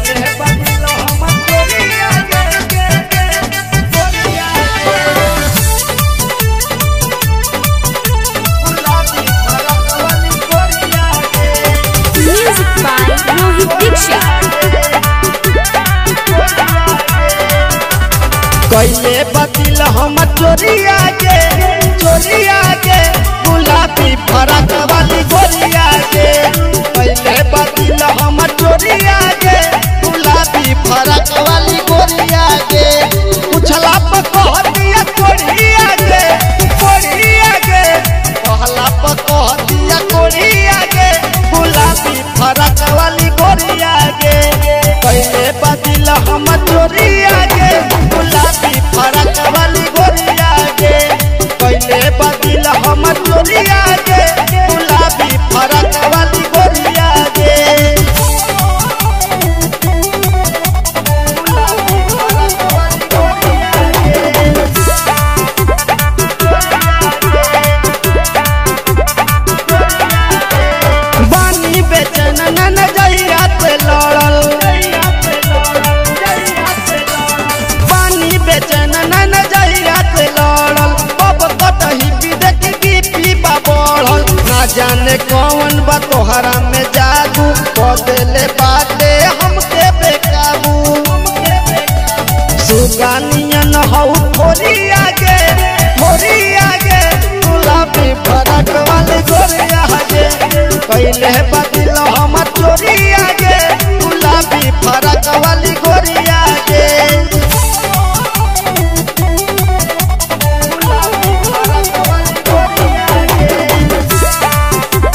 पहिले बदलो हम गोरिया गे गे गे गोरिया गुलाबी फरक वाली गोरिया गे Music by Rohit Dixit. कैले बतिल हम चोरिया गे चोरिया गे गुलाबी फरक वाली गोरिया गे कैले बतिल हम चोरिया गे गुलाबी फरक वाली गोरिया गे पूछला पर कह दिया कोरिया गे कोरिया गे कहला पर कह दिया कोरिया गे गुलाबी फरक वाली गोरिया गे कैले बतिल हम चोरिया गे गुलाबी फरक वाली गोरिया गे कैले बतिल हम चोरिया गे गुलाबी फरक वाली गोरिया गे गुलाबी फरक वाली गोरिया गे बानी बेचन न नजरिया पे लड़ल बानी बेचन न नजरिया पे लड़ल अब कतही विदेख बीपी बा बढ़ल ना जाने कौन बा तोहरा में जादू बदले बाटे हमके बेकाबू सुगानियन हौ थोड़ी आगे थोड़ी आगे गुलाबी फरक वाली गोरिया गे पहले बदल हम चोरी आगे गुलाबी फरक वाली गोरिया गे गुलाबी फरक वाली गोरिया गे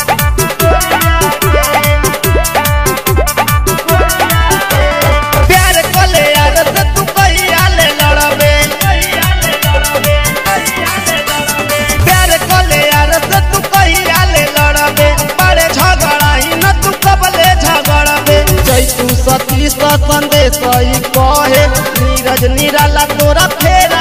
प्यार कले यार से तू कहिया ले लड़बे प्यार कले यार से तू कहिया ले लड़बे बड़े झगड़ा ही न तू कबले झगड़बे जय तू सती सा संदेश ई कहे नीरज निराला तोरा फेर